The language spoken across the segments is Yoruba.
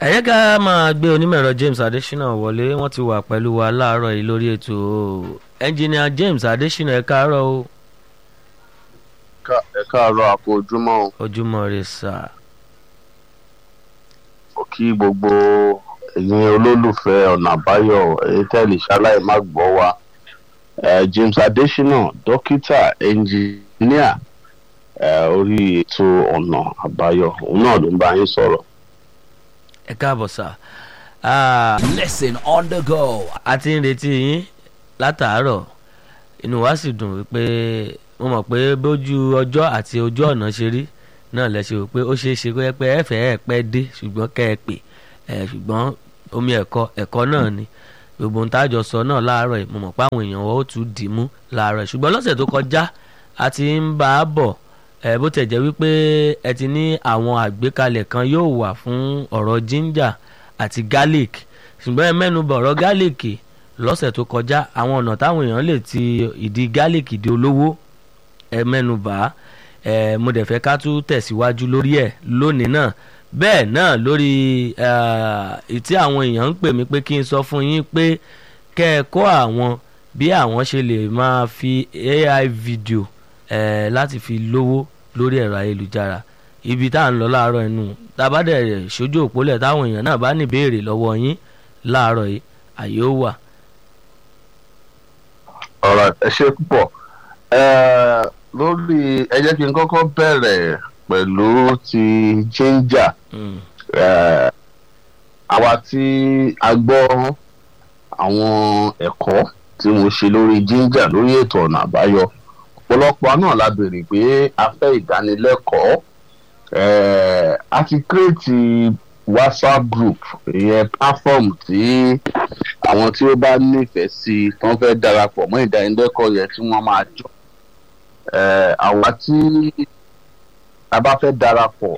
ẹ yẹ ká máa gbé onímọ̀-ẹ̀rọ James Adesina wọlé wọ́n ti wà pẹ̀lú wa láàárọ̀ yìí lórí ètò ẹnjìnìà James Adesina ẹ káàárọ̀ o ẹ káàárọ̀ àpò ojúmọ́ o ojúmọ́ rẹ sà Mo kí gbogbo ẹ̀yin olólùfẹ́ ọ̀nà àbáyọ èyí tẹ́lẹ̀ ṣaláì má gbọ́ wa Eh, James Adesina dókítà ẹnjìníà eh, orí ètò ọ̀nà àbáyọ òun náà ló ń bá yín sọ̀rọ̀. ẹ káàbọ̀ sà Ah, Listen on the go. a ti ń retí yín látàárọ̀ inú wa sì dùn wípé mo mọ̀ pé bójú ọjọ́ àti ojú ọ̀nà ṣe rí náà lẹ ṣe rò pé ó ṣeé ṣe kó yẹ pé ẹ fẹ́ ẹ pẹ́ dé ṣùgbọ́n kẹ́ ẹ pè ẹ ṣùgbọ́n omi ẹ̀kọ́ ẹ̀kọ́ náà ni gbogbo ohun tájọ sọ náà láàárọ̀ yìí mo mọ̀ pé àwọn èèyàn ó tún dì í mú láàárọ̀ yìí ṣùgbọ́n lọ́sẹ̀ tó kọjá a ti ń bá a bọ̀ ẹ bó tẹ̀ jẹ́ wípé ẹ ti ní àwọn àgbékalẹ̀ kan yóò wà fún ọ̀rọ̀ ginger àti garlic ṣùgbọ́n ẹ mẹ́nu bọ̀ ọ̀rọ̀ garlic lọ́sẹ̀ tó kọjá àwọn ọ̀nà táwọn èèyàn lè ti ìdí garlic di olówó ẹ mẹ́nu bà á ẹ mo dẹ̀ fẹ́ ká tún tẹ̀síwájú lórí ẹ̀ lónìí náà bẹ́ẹ̀ náà lórí ìtí àwọn èèyàn ń pè mí pé kí n sọ fún yín pé kẹ́ ẹ kọ́ àwọn bí àwọn ṣe lè máa fi AI video ẹ láti fi lówó lórí ẹ̀rọ ayélujára ibi tá à ń lọ láàárọ̀ inú tabadẹ̀ ṣojú òpólẹ̀ táwọn èèyàn náà bá ní ìbéèrè lọ́wọ́ yín láàárọ̀ yìí àyè ó wà. ọ̀rọ̀ ẹ ṣe púpọ̀ Eh, lórí ẹ jẹ́ kí n kọ́kọ́ bẹ̀rẹ̀ pẹ̀lú ti ginger Mm. Eh, àwa tí a gbọ́ àwọn ẹ̀kọ́ tí mo ṣe lórí ginger lórí ètò ọ̀nà àbáyọ ọ̀pọ̀lọpọ̀ náà la béèrè pé a fẹ́ ìdánilẹ́kọ̀ọ́ Eh, a ti kírètì whatsapp group ìyẹn platform tí àwọn tí ó bá nífẹ̀ẹ́ sí i tí wọ́n fẹ́ darapọ̀ mọ́ ìdánilẹ́kọ̀ọ́ yẹn tí wọ́n máa jọ Eh, àwa tí a bá fẹ́ darapọ̀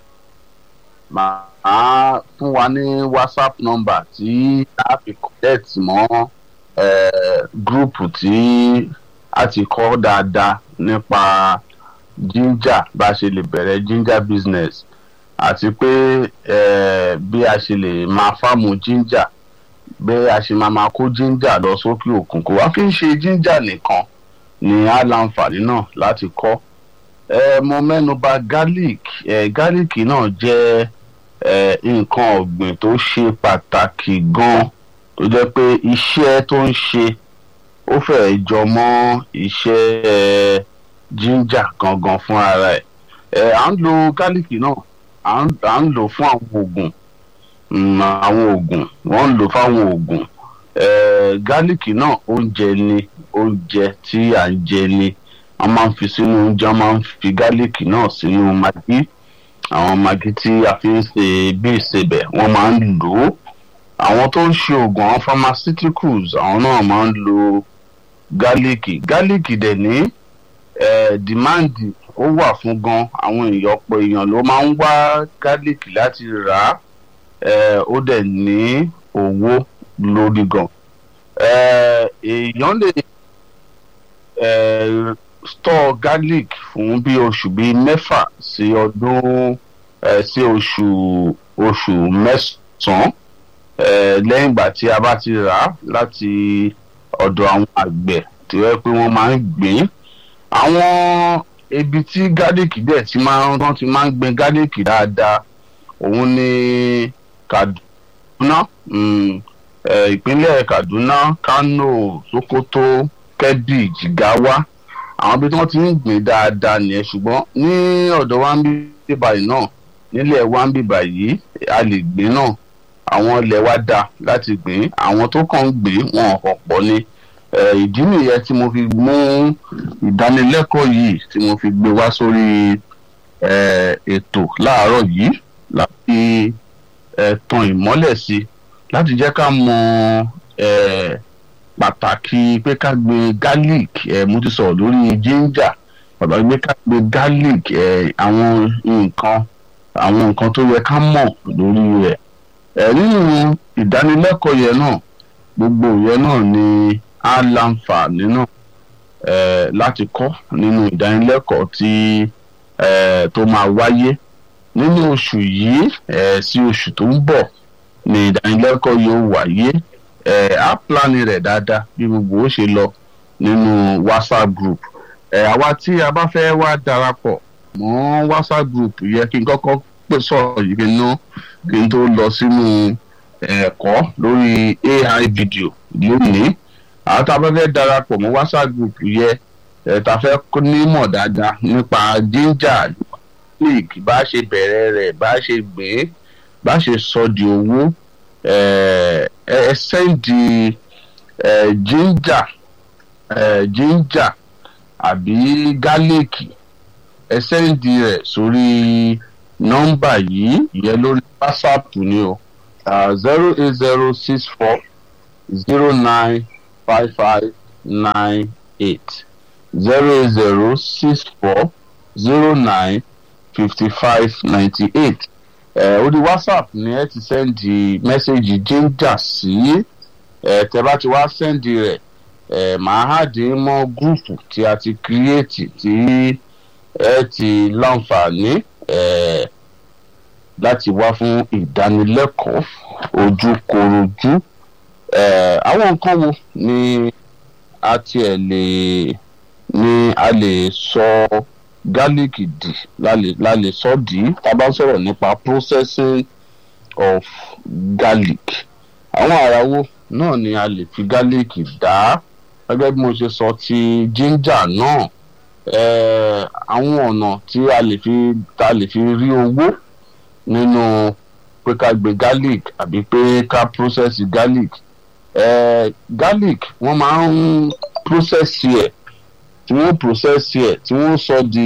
máa fún wa ní whatsapp number tí a fi connect mọ́ eh, group tí a ti kọ́ dáadáa nípa ginger bá a ṣe lè bẹ̀rẹ̀ ginger business àti pé eh, bí a ṣe lè máa fáàmù ginger bí a ṣe máa máa kó ginger lọ sókè òkun kò wá kí n ṣe ginger nìkan ni a láǹfààní náà láti kọ́ ẹ mo mẹ́nu bà garlic ẹ garlic náà jẹ́ ẹ nǹkan ọ̀gbìn tó ṣe pàtàkì gan tó jẹ́ pé iṣẹ́ tó ń ṣe ó fẹ́ẹ̀ jọ mọ́ iṣẹ́ ẹ ginger gangan fún ara ẹ̀ ẹ à ń lo garlic náà à ń à ń lò fún àwọn oògùn mm, àwọn oògùn wọ́n ń lò fáwọn oògùn ẹ garlic náà oúnjẹ ni oúnjẹ tí à ń jẹ ni wọ́n máa ń fi sínú oúnjẹ wọ́n máa ń fi garlic náà sínú maggi àwọn maggi tí a fi ń ṣe bí ìsebẹ̀ wọ́n máa ń lò ó àwọn tó ń ṣe oògùn àwọn pharmaceuticals àwọn náà máa ń lo garlic garlic dẹ̀ ní eh, demand ó wà fún gan àwọn èèyàn ọ̀pọ̀ èèyàn ló máa ń wá garlic láti rà á eh, ó dẹ̀ ní owó lórí gan eh, èèyàn lè eh, store garlic fún bí oṣù bíi mẹ́fà sí ọdún eh, sí oṣù oṣù mẹ́sàn-án eh, lẹ́yìn ìgbà tí a bá ti rà á láti ọ̀dọ̀ àwọn àgbẹ̀ tí wọ́n pé wọ́n máa ń gbìn àwọn ibi tí garlic dẹ̀ ti máa ń wọ́n ti máa ń gbin garlic dáadáa òun ni Kaduna mm, eh, ìpínlẹ̀ Kaduna Kano Sokoto Kebbi Jigawa àwọn ibi tí wọ́n ti ń gbìn dáadáa nìyẹn ṣùgbọ́n ní ọ̀dọ̀ wa ń bí báyìí náà nílẹ̀ wa ń bí báyìí a lè gbìn náà àwọn ilẹ̀ wa dá láti gbìn àwọn tó kàn ń gbìn wọn ọ̀pọ̀ ni Eh, ìdí nìyẹn tí mo fi mú ìdánilẹ́kọ̀ọ́ yìí tí mo fi gbé wá sórí eh, ètò láàárọ̀ yìí láti eh, tan ìmọ́lẹ̀ sí láti jẹ́ ká mọ eh, pàtàkì pé ká gbin garlic eh, mo ti sọ̀rọ̀ lórí ginger pàtàkì pé ká gbin garlic eh, àwọn nǹkan àwọn nǹkan tó yẹ ká mọ̀ lórí rẹ̀ eh, nínú ìdánilẹ́kọ̀ọ́ yẹn náà gbogbo yẹn náà ni á láǹfààní náà eh, láti kọ́ nínú ìdánilẹ́kọ̀ọ́ tí eh, tó máa wáyé nínú oṣù yìí eh, sí oṣù tó ń bọ̀ ni ìdánilẹ́kọ̀ọ́ yóò wáyé ẹ̀ á plan rẹ̀ dáadáa bí gbogbo ó ṣe lọ nínú whatsapp group ẹ̀ àwa tí a bá fẹ́ wá darapọ̀ mọ́ whatsapp group yẹ kí n kọ́kọ́ pè sọ̀rọ̀ yìí kí n ná kí n tó lọ sínú ẹ̀kọ́ lórí ai video lónìí àwọn tá a bá fẹ́ darapọ̀ mọ́ whatsapp group yẹ ẹ̀ tá a fẹ́ nímọ̀ dáadáa nípa ginger league bá ṣe bẹ̀rẹ̀ rẹ̀ bá ṣe gbé bá ṣe sọ di owó ẹ ẹ sẹ́ndì ẹ ginger ẹ ginger àbí gálíìkì ẹ sẹ́ndì rẹ̀ sórí nọ́mbà yìí ìyẹn lórí whatsapp ni o zero eight zero six four zero nine five five nine eight zero eight zero six four zero nine fifty five ninety eight ẹ orí whatsapp ni ẹ ti sẹ́ndì mẹ́sẹ̀gì ginger sí ẹ tẹ bá ti wá sẹ́ndì rẹ̀ ẹ màá hàdí mọ́ gúrùpù tí a ti kírètì tí ẹ ti láǹfààní ẹ láti wá fún ìdánilẹ́kọ̀ọ́ ojúkorojú ẹ àwọn nǹkan wo ni a tiẹ̀ lè ni a lè sọ gálíìkì dì la lè sọ dì í tá a bá sọ̀rọ̀ nípa processing of garlic àwọn àràwọ̀ náà ni a lè fi gálíìkì dá gẹ́gẹ́ bí mo ṣe sọ ti ginger náà àwọn ọ̀nà tí a lè fi tá a lè fi rí owó nínú pé ká gbé garlic àbí pé ká process garlic garlic wọ́n máa ń process ẹ̀ tí wọ́n process ẹ̀ tí wọ́n sọ di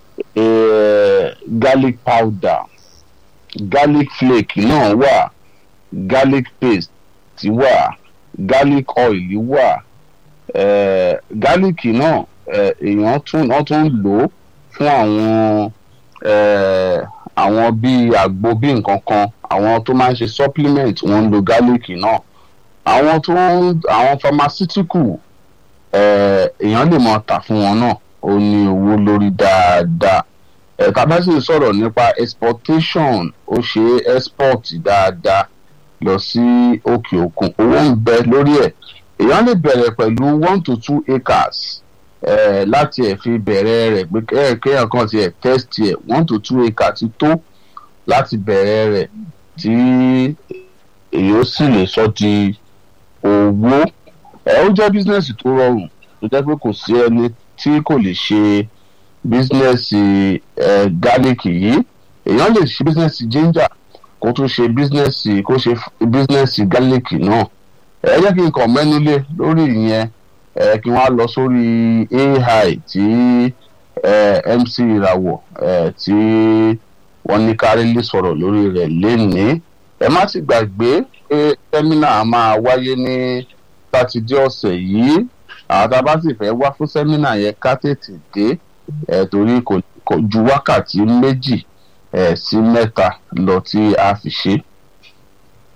garlic powder garlic flake náà wà garlic paste wà garlic oil wà garlic náà èèyàn tún wọ́n tún lò ó fún àwọn àwọn bíi àgbo bíi nǹkan kan àwọn tó máa ń ṣe supplement wọ́n ń lo garlic náà àwọn tó ń àwọn pharmaceutical èèyàn lè mọ tà fún wọn náà ó ní owó lórí dáadáa ẹ̀ka bá sì sọ̀rọ̀ nípa exportation ó ṣe export dáadáa lọ sí òkè òkun owó ń bẹ lórí ẹ̀ èèyàn lè bẹ̀rẹ̀ pẹ̀lú one to two acres eh, láti ẹ̀ fi bẹ̀rẹ̀ rẹ̀ pé kéèyàn kan ti ẹ̀ test ẹ̀ one to two acres ti tó láti bẹ̀rẹ̀ rẹ̀ tí èyí ó sì lè sọ di owó ẹ ó jẹ́ bísínẹ́sì tó rọrùn tó jẹ́ pé kò sí ẹni tí kò lè ṣe bísínẹ́sì ẹ gálíìkì yìí èèyàn lè ṣe bísínẹ́sì ginger kó tún ṣe bísínẹ́sì kó ṣe bísínẹ́sì gálíìkì náà ẹ jẹ́ kí n kàn mẹ́nu lé lórí ìyẹn ẹ kí wọ́n á lọ sórí ai tí ẹ mc ìràwọ̀ ẹ tí wọ́n ní kárílì sọ̀rọ̀ lórí rẹ̀ lénìí ẹ má sì gbàgbé pé sẹ́mínà máa wáyé ní sátidé ọ̀sẹ̀ yìí àwọn tá a bá sì fẹ́ wá fún sẹ́mínà yẹn ká tètè dé ẹ̀ torí kò ju wákàtí méjì ẹ̀ sí mẹ́ta lọ tí a fi ṣe